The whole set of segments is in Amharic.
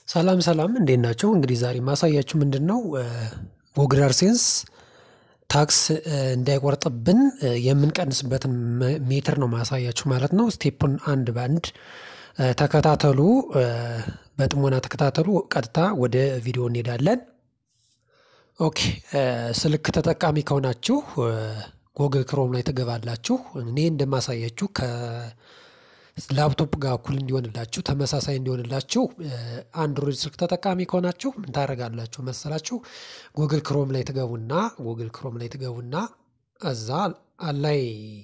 ሰላም ሰላም እንዴት ናቸው? እንግዲህ ዛሬ ማሳያችሁ ምንድነው? ጎግል አድሴንስ ታክስ እንዳይቆርጥብን የምንቀንስበትን ሜትር ነው ማሳያችሁ ማለት ነው። ስቴፑን አንድ በአንድ ተከታተሉ። በጥሞና ተከታተሉ። ቀጥታ ወደ ቪዲዮ እንሄዳለን። ኦኬ ስልክ ተጠቃሚ ከሆናችሁ ጎግል ክሮም ላይ ትገባላችሁ። እኔ እንደማሳያችሁ ከላፕቶፕ ጋር እኩል እንዲሆንላችሁ ተመሳሳይ እንዲሆንላችሁ አንድሮይድ ስልክ ተጠቃሚ ከሆናችሁ ምን ታደርጋላችሁ መሰላችሁ? ጎግል ክሮም ላይ ትገቡና ጎግል ክሮም ላይ ትገቡና እዛ ላይ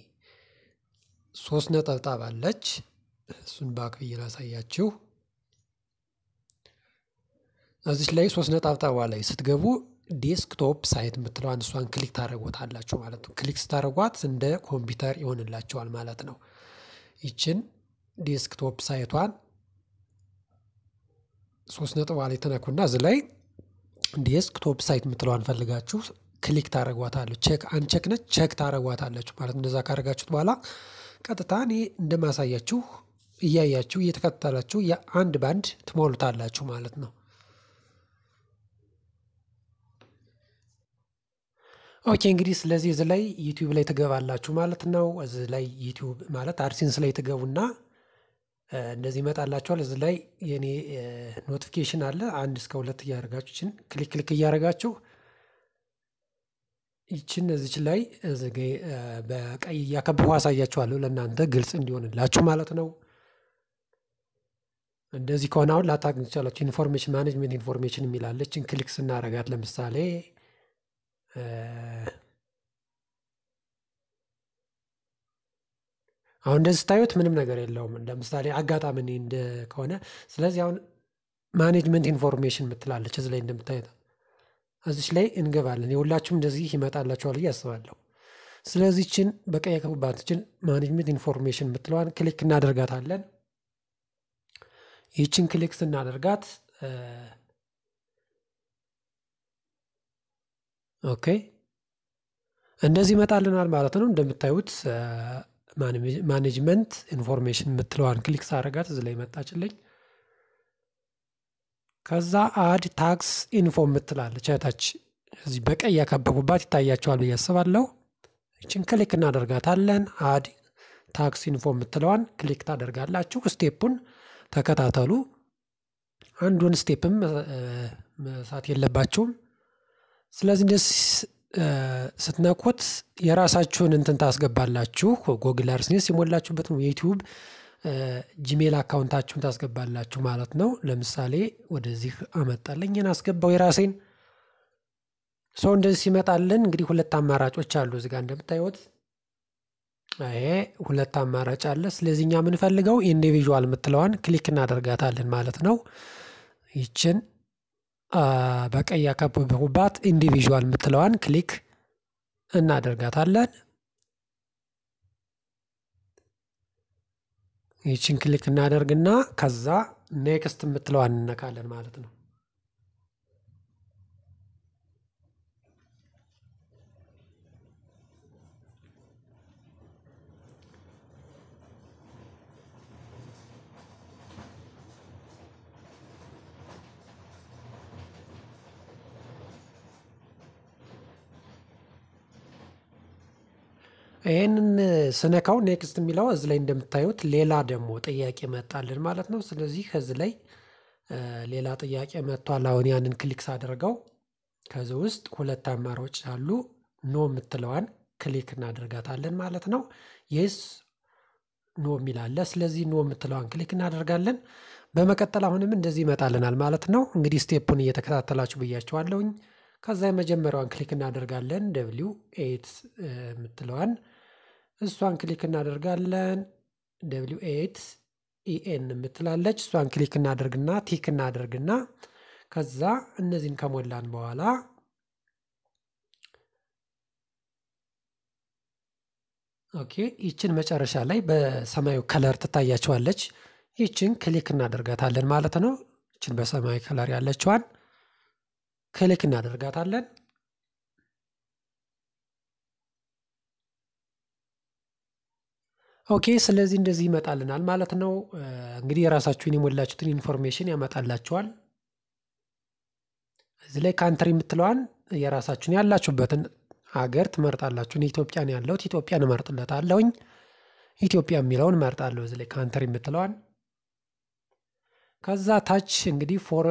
ሶስት ነጠብጣብ አለች። እሱን ባክ ብዬ ላሳያችሁ። እዚች ላይ ሶስት ነጠብጣቧ ላይ ስትገቡ ዴስክቶፕ ሳይት የምትለዋን እሷን ክሊክ ታደረጓታላችሁ ማለት ነው። ክሊክ ስታደረጓት እንደ ኮምፒውተር ይሆንላቸዋል ማለት ነው። ይችን ዴስክቶፕ ሳይቷን ሶስት ነጥቧ ላይ ተነኩና እዚህ ላይ ዴስክቶፕ ሳይት የምትለዋን ፈልጋችሁ ክሊክ ታደረጓታለሁ። ቼክ አንቼክ ነች ቼክ ታደረጓታላችሁ ማለት እንደዛ ካደረጋችሁት በኋላ ቀጥታ እኔ እንደማሳያችሁ እያያችሁ እየተከተላችሁ የአንድ ባንድ ትሞሉታላችሁ ማለት ነው። ኦኬ እንግዲህ ስለዚህ እዚህ ላይ ዩቲዩብ ላይ ትገባላችሁ ማለት ነው። እዚህ ላይ ዩቲዩብ ማለት አድሴንስ ላይ ትገቡና እንደዚህ ይመጣላችኋል። እዚህ ላይ የኔ ኖቲፊኬሽን አለ አንድ እስከ ሁለት እያደረጋችሁ ይችን ክሊክ ክሊክ እያደረጋችሁ ይችን እዚች ላይ በቀይ እያከበቡ አሳያችኋለሁ ለእናንተ ግልጽ እንዲሆንላችሁ ማለት ነው። እንደዚህ ከሆነ አሁን ላታገኙ ትችላላችሁ። ኢንፎርሜሽን ማኔጅመንት ኢንፎርሜሽን የሚላለችን ክሊክ ስናረጋት ለምሳሌ አሁን እንደዚህ ስታዩት ምንም ነገር የለውም። ለምሳሌ አጋጣሚ እኔ እንደ ከሆነ ስለዚህ አሁን ማኔጅመንት ኢንፎርሜሽን የምትላለች እዚህ ላይ እንደምታዩት እዚች ላይ እንገባለን። የሁላችሁም እንደዚህ ይመጣላችኋል ብዬ አስባለሁ። ስለዚህ ችን በቀይ ያከቡባትችን ማኔጅመንት ኢንፎርሜሽን የምትለዋን ክሊክ እናደርጋታለን። ይችን ክሊክ ስናደርጋት ኦኬ እንደዚህ ይመጣልናል ማለት ነው። እንደምታዩት ማኔጅመንት ኢንፎርሜሽን የምትለዋን ክሊክ ሳደርጋት እዚህ ላይ መጣችልኝ። ከዛ አድ ታክስ ኢንፎ የምትላለች እታች እዚህ በቀይ ያከበቡባት ይታያቸዋል ብዬ አስባለሁ። ይችን ክሊክ እናደርጋታለን። አድ ታክስ ኢንፎ የምትለዋን ክሊክ ታደርጋላችሁ። ስቴፑን ተከታተሉ። አንዱን ስቴፕም መሳት የለባችሁም። ስለዚህ እንደዚህ ስትነኩት የራሳችሁን እንትን ታስገባላችሁ። ጎግል አድሴንስ የሞላችሁበት ነው። የዩቲዩብ ጂሜል አካውንታችሁን ታስገባላችሁ ማለት ነው። ለምሳሌ ወደዚህ አመጣለኝ አስገባው የራሴን ሰው እንደዚህ ሲመጣልን እንግዲህ ሁለት አማራጮች አሉ። እዚጋ እንደምታዩት ይሄ ሁለት አማራጭ አለ። ስለዚህ እኛ የምንፈልገው ኢንዲቪዥዋል የምትለዋን ክሊክ እናደርጋታለን ማለት ነው። ይችን በቀይ ያከበቡባት ኢንዲቪዥዋል የምትለዋን ክሊክ እናደርጋታለን። ይችን ክሊክ እናደርግና ከዛ ኔክስት የምትለዋን እንነካለን ማለት ነው። ይህንን ስነካው ኔክስት የሚለው እዚህ ላይ እንደምታዩት ሌላ ደግሞ ጥያቄ መጣልን ማለት ነው። ስለዚህ ከዚህ ላይ ሌላ ጥያቄ መጥቷል። አሁን ያንን ክሊክ ሳደርገው ከዚህ ውስጥ ሁለት አማራጮች አሉ። ኖ የምትለዋን ክሊክ እናደርጋታለን ማለት ነው። የስ ኖ የሚላለ ስለዚህ ኖ የምትለዋን ክሊክ እናደርጋለን። በመቀጠል አሁንም እንደዚህ ይመጣልናል ማለት ነው። እንግዲህ ስቴፑን እየተከታተላችሁ ብያቸዋለሁኝ። ከዛ የመጀመሪያዋን ክሊክ እናደርጋለን። ደብሊው ኤት የምትለዋን እሷን ክሊክ እናደርጋለን። ደብሊው ኤት ኢኤን የምትላለች እሷን ክሊክ እናደርግና ቲክ እናደርግና ከዛ እነዚህን ከሞላን በኋላ ኦኬ ይችን መጨረሻ ላይ በሰማያዊ ከለር ትታያቸዋለች። ይችን ክሊክ እናደርጋታለን ማለት ነው። ይችን በሰማያዊ ከለር ያለችዋን ክሊክ እናደርጋታለን። ኦኬ ስለዚህ እንደዚህ ይመጣልናል ማለት ነው። እንግዲህ የራሳችሁን የሞላችሁትን ኢንፎርሜሽን ያመጣላችኋል። እዚህ ላይ ካንትሪ የምትለዋን የራሳችሁን ያላችሁበትን ሀገር ትመርጣላችሁ። እኔ ኢትዮጵያ ነው ያለሁት ኢትዮጵያን እመርጥለታለሁኝ። ኢትዮጵያ የሚለውን እመርጣለሁ እዚህ ላይ ካንትሪ የምትለዋን ከዛ ታች እንግዲህ ፎር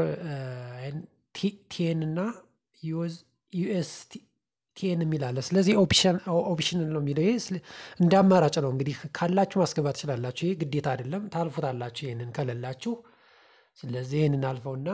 ቴን እና ዩኤስ ቴን የሚል አለ። ስለዚህ ኦፕሽን ነው የሚለው ይሄ እንደ አማራጭ ነው። እንግዲህ ካላችሁ ማስገባት ትችላላችሁ። ይሄ ግዴታ አይደለም፣ ታልፉታላችሁ ይህንን ከሌላችሁ። ስለዚህ ይህንን አልፈውና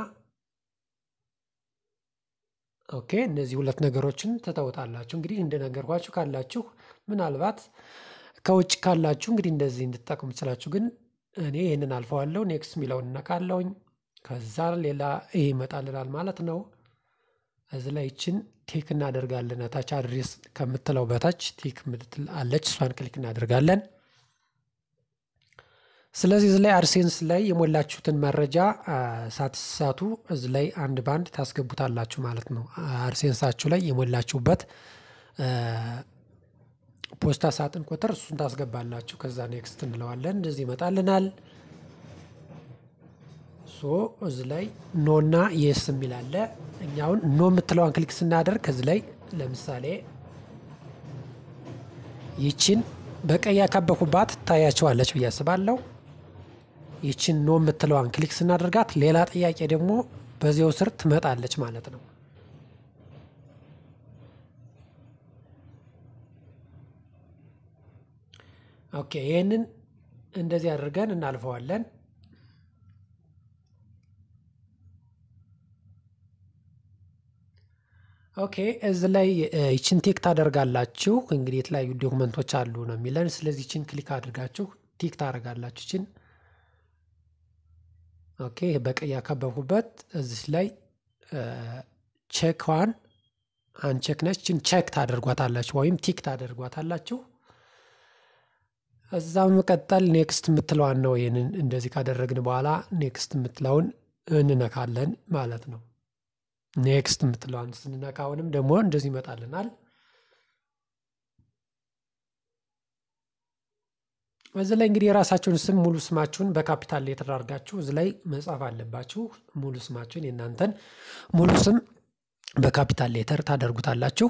ኦኬ፣ እነዚህ ሁለት ነገሮችን ትተውታላችሁ። እንግዲህ እንደነገርኳችሁ ካላችሁ ምናልባት ከውጭ ካላችሁ እንግዲህ እንደዚህ እንድትጠቅሙ ትችላችሁ። ግን እኔ ይህንን አልፈዋለሁ። ኔክስት የሚለውን እነካለሁኝ። ከዛ ሌላ ይሄ ይመጣልናል ማለት ነው። እዚህ ላይ ይችን ቲክ እናደርጋለን። ታች አድሬስ ከምትለው በታች ቲክ ምትል አለች። እሷን ክሊክ እናደርጋለን። ስለዚህ እዚህ ላይ አድሴንስ ላይ የሞላችሁትን መረጃ ሳትሳቱ እዚህ ላይ አንድ ባንድ ታስገቡታላችሁ ማለት ነው። አድሴንሳችሁ ላይ የሞላችሁበት ፖስታ ሳጥን ቁጥር እሱን ታስገባላችሁ። ከዛ ኔክስት እንለዋለን። እንደዚህ ይመጣልናል። ሶ እዚህ ላይ ኖ እና የስ የሚል አለ። እኛውን ኖ የምትለዋን ክሊክ ስናደርግ ከዚህ ላይ ለምሳሌ ይችን በቀይ ያካበኩባት ታያቸዋለች ብዬ አስባለሁ። ይችን ኖ የምትለዋን ክሊክ ስናደርጋት ሌላ ጥያቄ ደግሞ በዚያው ስር ትመጣለች ማለት ነው። ኦኬ ይህንን እንደዚህ አድርገን እናልፈዋለን። ኦኬ እዚህ ላይ ይችን ቲክ ታደርጋላችሁ። እንግዲህ የተለያዩ ዶክመንቶች አሉ ነው የሚለን። ስለዚህ ይችን ክሊክ አድርጋችሁ ቲክ ታደርጋላችሁ። ይችን ኦኬ በቀይ ያከበብኩበት እዚህ ላይ ቼክዋን አንቼክ ነች። ይችን ቼክ ታደርጓታላችሁ ወይም ቲክ ታደርጓታላችሁ። እዛ በመቀጠል ኔክስት የምትለዋን ነው። ይህንን እንደዚህ ካደረግን በኋላ ኔክስት የምትለውን እንነካለን ማለት ነው። ኔክስት የምትለዋን ስንነካ አሁንም ደግሞ እንደዚህ ይመጣልናል። እዚህ ላይ እንግዲህ የራሳችሁን ስም ሙሉ ስማችሁን በካፒታል ሌተር አድርጋችሁ እዚህ ላይ መጻፍ አለባችሁ። ሙሉ ስማችሁን የእናንተን ሙሉ ስም በካፒታል ሌተር ታደርጉታላችሁ።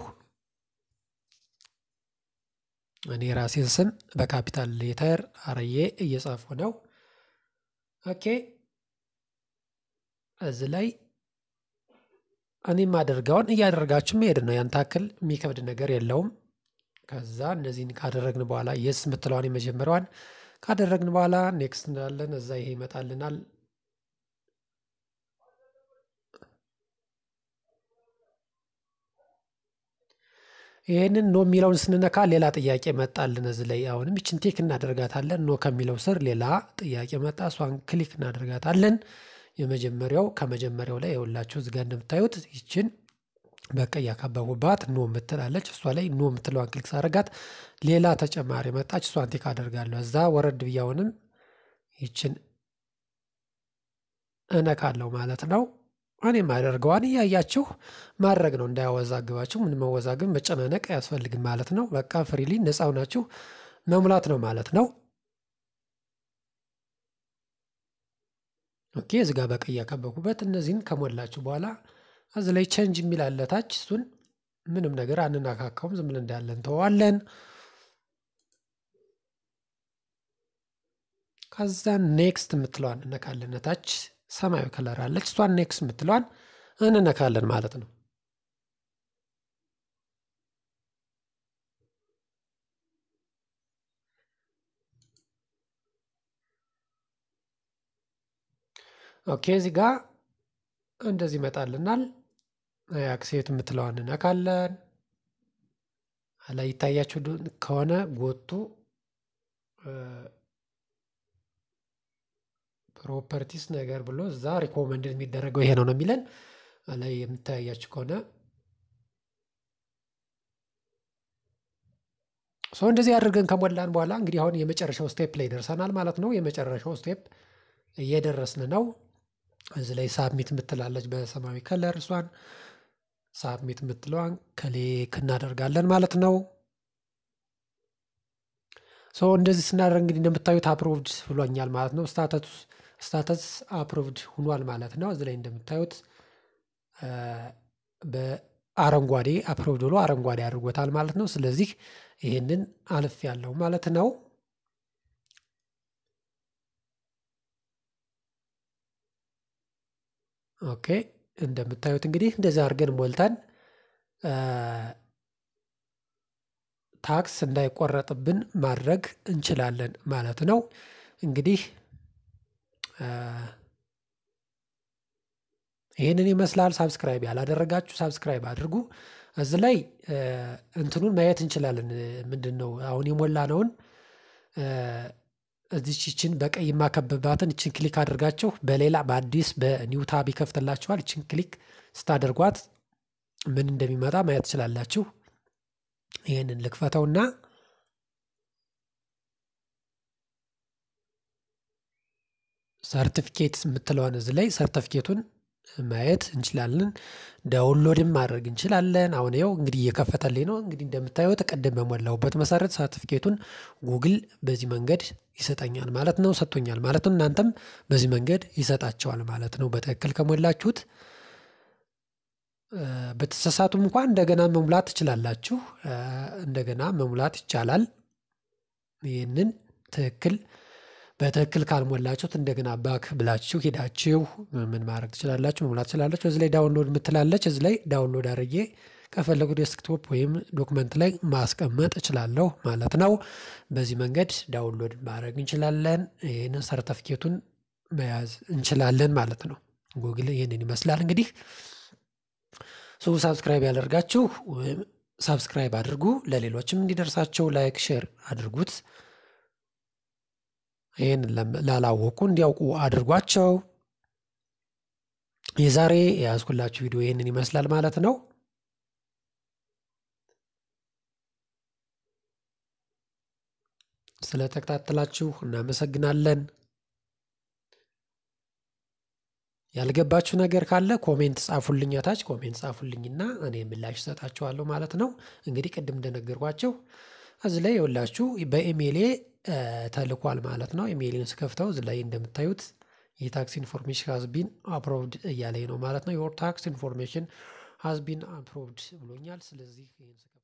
እኔ የራሴን ስም በካፒታል ሌተር አርዬ እየጻፉ ነው። ኦኬ እዚህ ላይ እኔ የማደርገውን እያደረጋችሁ መሄድ ነው። ያን ታክል የሚከብድ ነገር የለውም። ከዛ እነዚህን ካደረግን በኋላ የስ የምትለዋን የመጀመሪያዋን ካደረግን በኋላ ኔክስት እንላለን። እዛ ይሄ ይመጣልናል። ይህንን ኖ የሚለውን ስንነካ ሌላ ጥያቄ መጣልን። እዚህ ላይ አሁንም ይችን ቲክ እናደርጋታለን። ኖ ከሚለው ስር ሌላ ጥያቄ መጣ። እሷን ክሊክ እናደርጋታለን። የመጀመሪያው ከመጀመሪያው ላይ የሁላችሁ እዚጋ እንደምታዩት ይችን በቀይ ያካበቡባት ኖ የምትላለች እሷ ላይ ኖ የምትለዋን ክሊክ ሳደርጋት ሌላ ተጨማሪ መጣች። እሷን ቲክ አደርጋለሁ። እዛ ወረድ ብያውንም ይችን እነካለሁ ማለት ነው። እኔ የማደርገዋን እያያችሁ ማድረግ ነው፣ እንዳያወዛግባችሁ። ምን መወዛግብ መጨናነቅ አያስፈልግም ማለት ነው። በቃ ፍሪሊ ነፃ ሆናችሁ መሙላት ነው ማለት ነው። ኦኬ እዚህ ጋር በቀይ ያከበኩበት እነዚህን ከሞላችሁ በኋላ እዚህ ላይ ቼንጅ የሚል አለ ታች። እሱን ምንም ነገር አንናካካውም፣ ዝም ብለን እንዳለን ተዋለን። ከዛ ኔክስት የምትለዋን እነካለን። ታች ሰማያዊ ከለር አለች። እሷን ኔክስት የምትለዋን እንነካለን ማለት ነው። ኦኬ እዚህ ጋር እንደዚህ ይመጣልናል። አክሴት የምትለዋን እነካለን። ላይ ይታያችሁ ከሆነ ጎቱ ፕሮፐርቲስ ነገር ብሎ እዛ ሪኮመንድ የሚደረገው ይሄ ነው ነው የሚለን ላይ የምታያችሁ ከሆነ ሰው እንደዚህ አድርገን ከሞላን በኋላ እንግዲህ አሁን የመጨረሻው ስቴፕ ላይ ደርሰናል ማለት ነው። የመጨረሻው ስቴፕ እየደረስን ነው። እዚህ ላይ ሳብሚት የምትላለች በሰማያዊ ከለር እሷን ሳብሚት የምትለዋን ክሊክ እናደርጋለን ማለት ነው። ሶ እንደዚህ ስናደርግ እንግዲህ እንደምታዩት አፕሮቭድ ብሎኛል ማለት ነው። ስታተስ አፕሮቭድ ሁኗል ማለት ነው። እዚህ ላይ እንደምታዩት በአረንጓዴ አፕሮቭድ ብሎ አረንጓዴ አድርጎታል ማለት ነው። ስለዚህ ይህንን አልፍ ያለው ማለት ነው። ኦኬ እንደምታዩት እንግዲህ እንደዚህ አድርገን ሞልተን ታክስ እንዳይቆረጥብን ማድረግ እንችላለን ማለት ነው። እንግዲህ ይህንን ይመስላል። ሳብስክራይብ ያላደረጋችሁ ሳብስክራይብ አድርጉ። እዚህ ላይ እንትኑን ማየት እንችላለን። ምንድን ነው አሁን የሞላነውን እዚች ይችን በቀይ የማከብባትን ይችን ክሊክ አድርጋችሁ በሌላ በአዲስ በኒው ታብ ይከፍትላችኋል። ይችን ክሊክ ስታደርጓት ምን እንደሚመጣ ማየት ትችላላችሁ። ይህንን ልክፈተውና ሰርቲፊኬት የምትለውን እዚህ ላይ ሰርቲፊኬቱን ማየት እንችላለን። ዳውንሎድም ማድረግ እንችላለን። አሁን ይኸው እንግዲህ እየከፈተልኝ ነው። እንግዲህ እንደምታዩት ቅድም በሞላሁበት መሰረት ሰርቲፊኬቱን ጉግል በዚህ መንገድ ይሰጠኛል ማለት ነው፣ ሰጥቶኛል ማለት ነው። እናንተም በዚህ መንገድ ይሰጣቸዋል ማለት ነው። በትክክል ከሞላችሁት በተሳሳቱም እንኳን እንደገና መሙላት ትችላላችሁ። እንደገና መሙላት ይቻላል። ይህንን ትክክል በትክክል ካልሞላችሁት እንደገና ባክ ብላችሁ ሄዳችሁ ምን ማድረግ ትችላላችሁ? መሙላት ትችላላችሁ። እዚህ ላይ ዳውንሎድ የምትላለች እዚህ ላይ ዳውንሎድ አድርጌ ከፈለጉ ዴስክቶፕ ወይም ዶክመንት ላይ ማስቀመጥ እችላለሁ ማለት ነው። በዚህ መንገድ ዳውንሎድ ማድረግ እንችላለን። ይህንን ሰርተፍኬቱን መያዝ እንችላለን ማለት ነው። ጉግል ይህንን ይመስላል እንግዲህ ሱ ሳብስክራይብ ያደርጋችሁ ሳብስክራይብ አድርጉ። ለሌሎችም እንዲደርሳቸው ላይክ፣ ሼር አድርጉት። ይህን ላላወቁ እንዲያውቁ አድርጓቸው። የዛሬ የያዝኩላችሁ ቪዲዮ ይህንን ይመስላል ማለት ነው። ስለተከታተላችሁ እናመሰግናለን። ያልገባችሁ ነገር ካለ ኮሜንት ጻፉልኝ፣ ታች ኮሜንት ጻፉልኝና እኔ ምላሽ እሰጣችኋለሁ ማለት ነው። እንግዲህ ቅድም እንደነገርኳቸው እዚህ ላይ የወላችሁ በኢሜይሌ ተልኳል ማለት ነው። ኢሜይልን ስከፍተው እዚህ ላይ እንደምታዩት የታክስ ኢንፎርሜሽን ሀዝቢን አፕሮቭድ እያለኝ ነው ማለት ነው። ዮር ታክስ ኢንፎርሜሽን ሀዝቢን አፕሮቭድ ብሎኛል። ስለዚህ